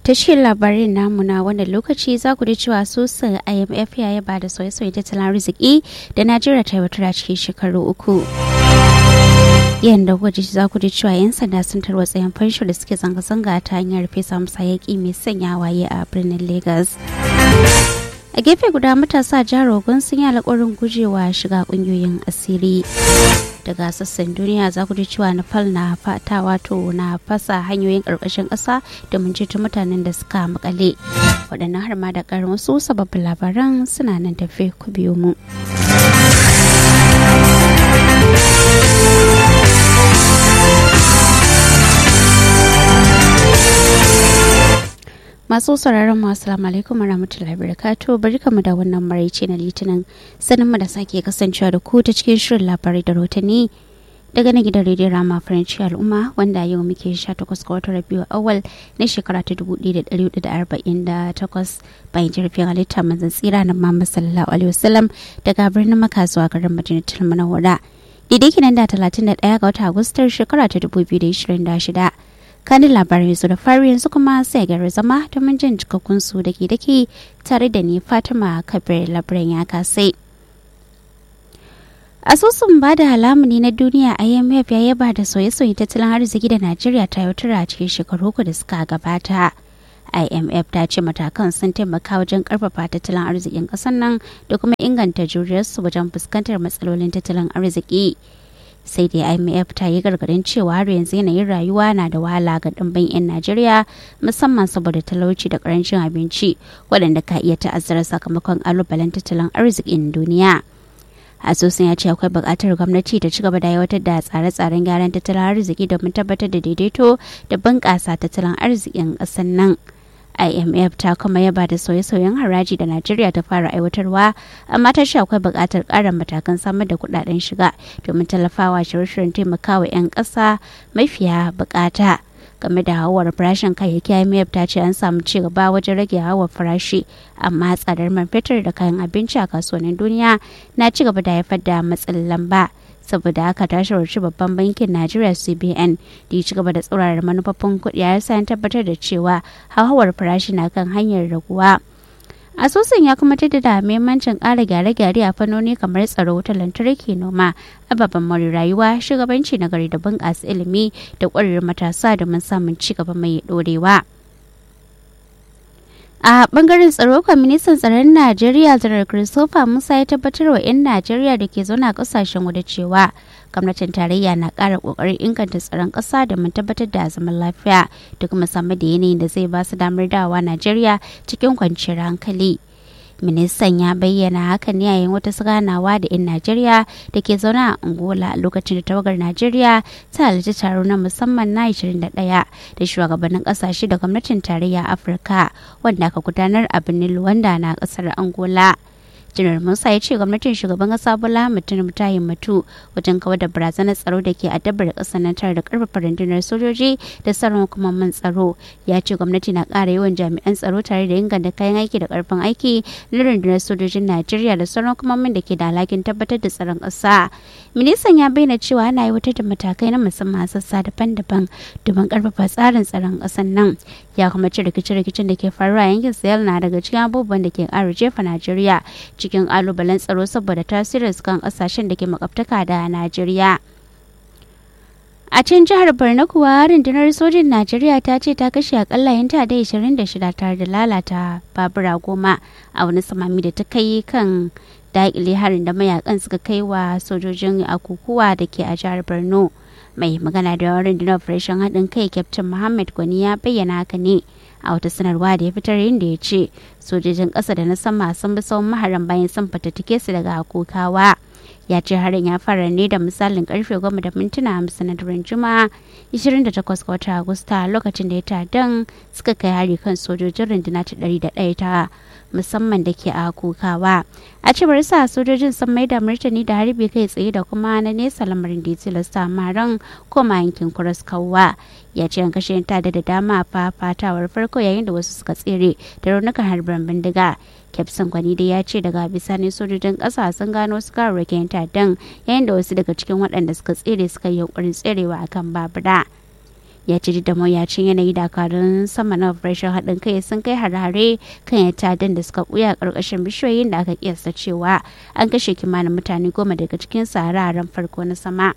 ta cikin labarin namu na wannan lokaci za ku ji cewa sosin imf ya yaba da sauye-sauye tattalin arziki da najeriya ta aiwatar a cikin shekaru uku yadda gwaji za ku ji cewa 'yan sanda sun tarwatsa yan fansho da suke zanga-zanga ta hanyar fesa musa yaƙi mai sanya waye a birnin lagos a gefe guda matasa jihar ogun sun yi alƙawarin gujewa shiga ƙungiyoyin asiri daga sassan duniya za ku ji cewa nepal na fata wato na fasa hanyoyin ƙarƙashin ƙasa domin ceto mutanen da suka makale waɗannan har ma da ƙarin wasu sababbin labaran suna nan tafe ku biyo mu. masu sauraron mu assalamu alaikum warahmatullahi wabarakatuh barkamu da wannan maraice na litinin sanin mu da sake kasancewa da ku ta cikin shirin labarai da rotani daga na gidan rediyon rama faranci al'umma wanda yau muke 18 ga watan rabiu awal na shekara ta 1448 bayan jirgin halitta manzan tsira na muhammad sallallahu alaihi wasallam daga birnin maka zuwa garin madinatul munawwara daidai kinan da 31 ga watan agustar shekara ta 2026 kanin labarai su da fari yanzu kuma sai gari zama domin jin cikakkun su da ke dake tare da ni fatima kabir labaran ya kasai asusun ba da halamuni na duniya imf ya yaba da sauye-sauye tattalin arziki da najeriya ta yi a cikin shekaru uku da suka gabata imf ta ce matakan sun taimaka wajen karfafa tattalin arzikin kasar nan da kuma inganta juriyarsu wajen fuskantar matsalolin tattalin arziki sai dai imf ta yi gargadin cewa har yanzu yanayin rayuwa na da wahala ga ɗimbin 'yan najeriya musamman saboda talauci da karancin abinci waɗanda ka iya ta'azzara sakamakon kalubalen tattalin arzikin duniya asusun ya ce akwai buƙatar gwamnati ta ci gaba da aiwatar da tsare-tsaren gyaran tattalin arziki domin tabbatar da daidaito da bunƙasa tattalin arzikin ƙasar nan. imf ta kuma yaba da sauye-sauyen haraji da najeriya ta fara aiwatarwa amma ta ce akwai buƙatar ƙarin matakan samar da kuɗaɗen shiga domin tallafawa shirye-shiryen taimakawa 'yan ƙasa mafiya buƙata game da hawar farashin kayayyaki imf ta ce an samu ci gaba wajen rage hawar farashi amma tsadar man fetur da kayan abinci a kasuwannin duniya na ci gaba da haifar da matsin lamba saboda haka ta shawarci babban bankin najeriya cbn da ya ci gaba da tsaurara manufofin kuɗi ya sa tabbatar da cewa hauhawar farashi na kan hanyar raguwa asusun ya kuma da muhimmancin ƙara gyare-gyare a fannoni kamar tsaro wutar lantarki noma ababen more rayuwa shugabanci na gari da bunƙasa ilimi da ƙwarewar matasa domin samun ci gaba mai ɗorewa. a bangaren tsaro ministan tsaron najeriya zarar christopher musa ya tabbatar wa 'yan najeriya da ke zauna kasashen waje cewa gwamnatin tarayya na ƙara ƙoƙarin inganta tsaron ƙasa da mun tabbatar da zaman lafiya da kuma samar da yanayin da zai ba su damar dawa najeriya cikin kwanciyar hankali ministan ya bayyana hakan ne yayin wata ganawa da 'yan najeriya da ke zaune a angola a lokacin da tawagar najeriya ta halarci taro na musamman na 21 da shugabannin kasashe da gwamnatin tarayya afirka wanda aka gudanar a birnin luwanda na kasar angola janar musa ya ce gwamnatin shugaban kasa bola mutum ta himmatu wajen kawar da barazanar tsaro da ke addabar kasar nan tare da karfafa rundunar sojoji da sauran hukumomin tsaro ya ce gwamnati na ƙara yawan jami'an tsaro tare da inganta kayan aiki da karfin aiki na rundunar sojojin najeriya da sauran hukumomin da ke da alhakin tabbatar da tsaron ƙasa ministan ya bayyana cewa ana aiwatar da matakai na musamman sassa daban-daban domin karfafa tsarin tsaron ƙasar nan ya kuma ci rikice-rikicen da ke faruwa yankin sahel na daga cikin abubuwan da ke ƙara jefa najeriya cikin kalubalen tsaro saboda tasirin kan kasashen da ke makwabtaka da Najeriya. A can jihar Borno kuwa rundunar sojin Najeriya ta ce ta kashe akalla yan da 26 tare da lalata babura goma a wani samami da ta kai kan daƙile harin da mayakan suka kai wa sojojin akukuwa da ke a jihar Borno. Mai magana da yawan rundunar operation haɗin kai Captain Muhammad Gwani ya bayyana haka ne. a wata sanarwa da ya fitar inda ya ce sojojin ƙasa da na sama sun bi tsawon maharan bayan sun fatattake su daga kokawa ya ce harin ya fara ne da misalin karfe goma da mintuna hamsin na daren juma'a 28 ga watan agusta lokacin da ya tadan suka kai hari kan sojojin runduna ta 101 ta musamman da ke a kokawa a cewar sa sojojin sun mai da martani da harbi kai tsaye da kuma na nesa lamarin da ya tilasta maran koma yankin kuras kawwa ya ce an kashe ta da dama a fafatawar farko yayin da wasu suka tsere da raunukan harbin bindiga kyaftin kwani dai ya ce daga bisani sojojin ƙasa sun gano su kararrakin ta'addan yayin da wasu daga cikin waɗanda suka tsere suka yi yunkurin tserewa akan babura ya ce da mawuyacin yanayi dakarun sama na operation haɗin kai sun kai hare-hare kan yatadan da suka buya ƙarƙashin bishiyoyin da aka kiyasta cewa an kashe kimanin mutane goma daga cikin hararen farko na sama.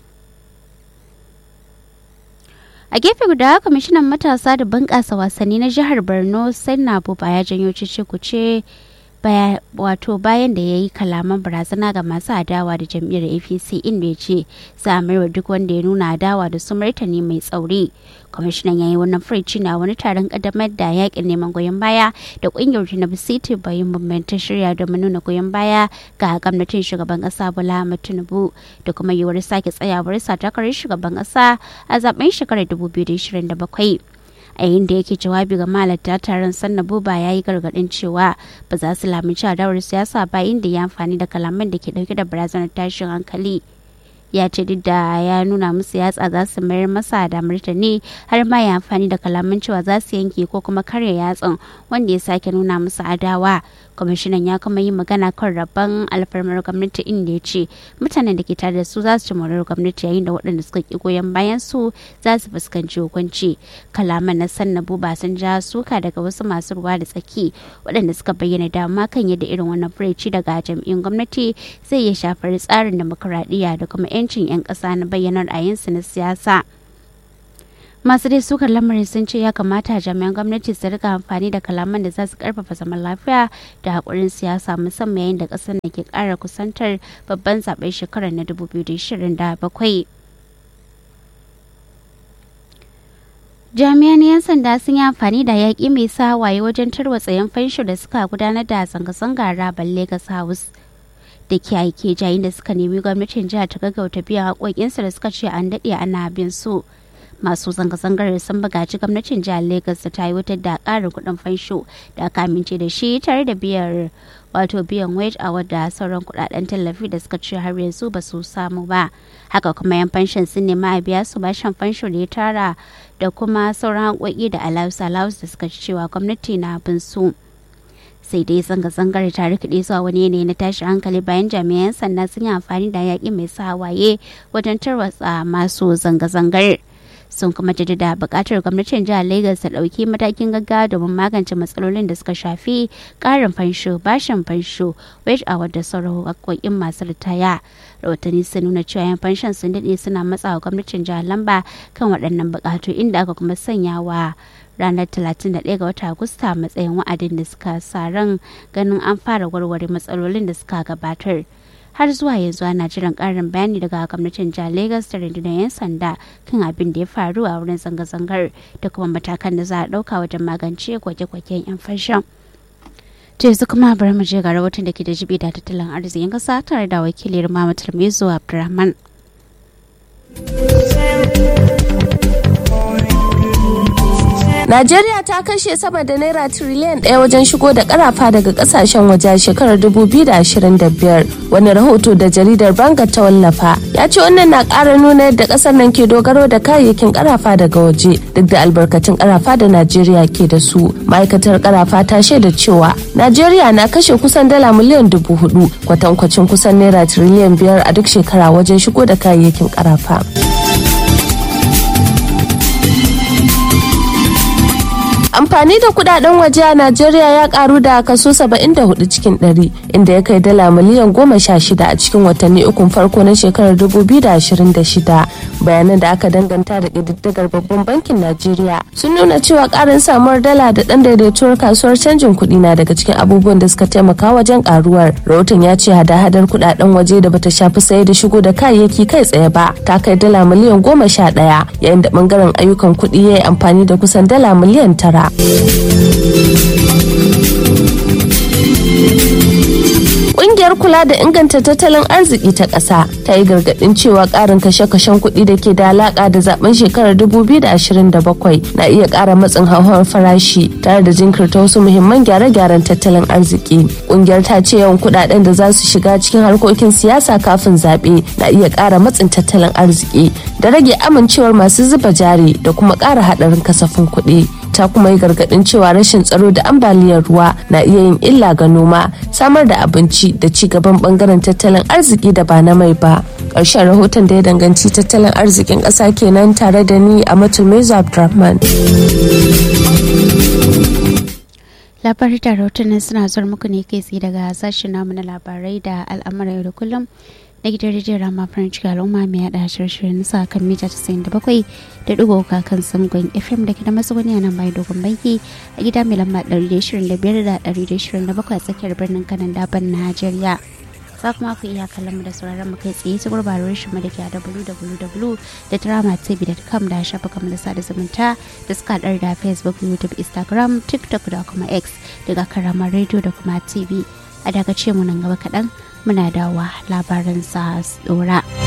a gefe guda kwamishinan matasa da bunƙasa wasanni na jihar borno sanna buba ya janyo cece kuce wato bayan da ya yi kalaman barazana ga masu adawa da jam'iyyar apc inda ya ce za a mayar duk wanda ya nuna adawa da su martani mai tsauri kwamishinan ya yi wannan furici na wani taron kadamar da yakin neman goyon baya da kungiyar tinubu city bayan bambanta shirya domin nuna goyon baya ga gwamnatin shugaban kasa bola tinubu da kuma yiwuwar sake tsayawar sa takarar shugaban kasa a zaben shekarar 2027 a yayin da yake jawabi ga malata taron sanna buba ya yi gargadin cewa ba za su lamunci adawar siyasa ba inda ya amfani da kalaman da ke dauke da barazanar tashin hankali ya ce duk da ya nuna musu yatsa za su mayar masa da martani har ma ya amfani da kalaman cewa za su yanke ko kuma karya yatsan wanda ya sake nuna musu adawa kwamishinan ya kuma yi magana kan rabon alfarmar gwamnati inda ya ce mutanen da ke tare da su za su ci morar gwamnati yayin da waɗanda suka ki goyon bayan su za su fuskanci hukunci kalaman na sanna buba sun ja suka daga wasu masu ruwa da tsaki waɗanda suka bayyana dama kan yadda irin wannan furici daga jam'iyyun gwamnati zai iya shafar tsarin demokuraɗiyya da kuma 'yancin 'yan ƙasa na bayyana ra'ayinsu na siyasa. masu dai sukar lamarin sun ce ya kamata jami'an gwamnati su rika amfani da kalaman da za su karfafa zaman lafiya da haƙurin siyasa musamman yayin da ƙasar na ke ƙara kusantar babban zaben shekarar na 2027 jami'an 'yan sanda sun yi amfani da yaƙi mai sa waye wajen tarwatsa yan fansho da suka gudanar da zanga-zangar rabar lagos house da ke aike jayin da suka nemi gwamnatin jihar ta gaggauta biyan haƙoƙinsu da suka ce an daɗe ana bin su masu zanga-zangar sun bugaci gwamnatin jihar Legas ta aiwatar da ƙarin kuɗin fansho da aka amince da shi tare da biyar wato biyan wage a wadda sauran kuɗaɗen tallafi da suka ce har yanzu ba su samu ba haka kuma yan fanshin sun nema a biya su bashin fansho da ya tara da kuma sauran haƙoƙi da alawus alawus da suka ci cewa gwamnati na bin su. sai dai zanga-zangar ta rikide zuwa wani yanayi na tashi hankali bayan jami'an sanda sun yi amfani da yaƙi mai sa hawaye wajen tarwatsa masu zanga-zangar. sun kuma jaddada buƙatar gwamnatin jihar Lagos ta ɗauki matakin gaggawa domin magance matsalolin da suka shafi ƙarin fansho bashin fansho wage a wadda sauran haƙoƙin masu ritaya rahotanni sun nuna cewa yan fanshon sun daɗe suna matsawa gwamnatin jihar lamba kan waɗannan buƙatu inda aka kuma sanya wa ranar 31 ga wata agusta matsayin wa'adin da suka sa ran ganin an fara warware matsalolin da suka gabatar. har zuwa yanzu ana jiran karin bayani daga gwamnatin jihar Legas da rundunar 'yan sanda kan abin da ya faru a wurin zanga-zangar da kuma matakan da za a ɗauka wajen magance gwaje-gwajen 'yan fashin. To yanzu kuma bari mu je ga rahoton da ke da jibi da tattalin arzikin ƙasa tare da wakilin Mamatar Mezo Abdulrahman. Najeriya ta kashe sama da naira tiriliyan ɗaya wajen shigo da karafa daga kasashen waje a shekarar 2025. Wani rahoto da jaridar Banga ta wallafa ya ce wannan na ƙara nuna yadda ƙasar nan ke dogaro da kayayyakin karafa daga waje duk da albarkatun karafa da Najeriya ke da su. Ma'aikatar karafa ta shaida cewa Najeriya na kashe kusan dala miliyan dubu hudu kwatankwacin kusan naira tiriliyan biyar a duk shekara wajen shigo da kayayyakin karafa. amfani da kudaden waje a Najeriya ya karu da kaso 74 cikin 100 inda ya kai dala miliyan 16 a cikin watanni ukun farko na shekarar 2026 bayanan da aka danganta da ƙididdigar babban bankin Najeriya sun nuna cewa karin samuwar dala da ɗan daidaituwar kasuwar canjin kuɗi na daga cikin abubuwan da suka taimaka wajen karuwar rahoton ya ce hada-hadar kudaden waje da bata shafi saye da shigo da kayayyaki kai tsaye ba ta kai dala miliyan 11 yayin da bangaren ayyukan kuɗi ya yi amfani da kusan dala miliyan tara. Ƙungiyar kula da inganta tattalin arziki ta ƙasa ta yi gargaɗin cewa ƙarin kashe-kashen kuɗi da ke da alaƙa da zaben shekarar 2027 na iya ƙara matsin hauhawar farashi tare da jinkirta wasu muhimman gyare-gyaren tattalin arziki. Ƙungiyar ta ce yawan kuɗaɗen da za su shiga cikin harkokin siyasa kafin zaɓe na iya ƙara matsin tattalin arziki da rage amincewar masu zuba jari da kuma ƙara haɗarin kasafin kuɗi. ta kuma yi gargadin cewa rashin tsaro da ambaliyar ruwa na iya yin illa ga noma samar da abinci da ci gaban bangaren tattalin arziki da ba na mai ba ƙarshen rahoton da ya danganci tattalin arzikin ƙasa kenan tare da ni a matulmezu abdurrahman labarai da rahotannin suna zuwa muku ne kai tsaye daga sashen namu na labarai da al'amura yau da kullum na gidan rediyon rama farin ciki al'umma mai yada shirye-shiryen sa kan mita 97 da digo kan samgon fm da ke da matsuguni a nan bayan dogon banki a gida mai lamba 125 da 127 a tsakiyar birnin kanan daban najeriya za kuma ku iya kallon mu da sauraron mu kai tsaye ta gurbarar shi mu da ke a www.dramatv.com da shafukan mu da sada zumunta da suka haɗar da facebook youtube instagram tiktok da kuma x daga karamar radio da kuma tv a daga ce mu nan gaba kaɗan muna dawa labaran sa dora.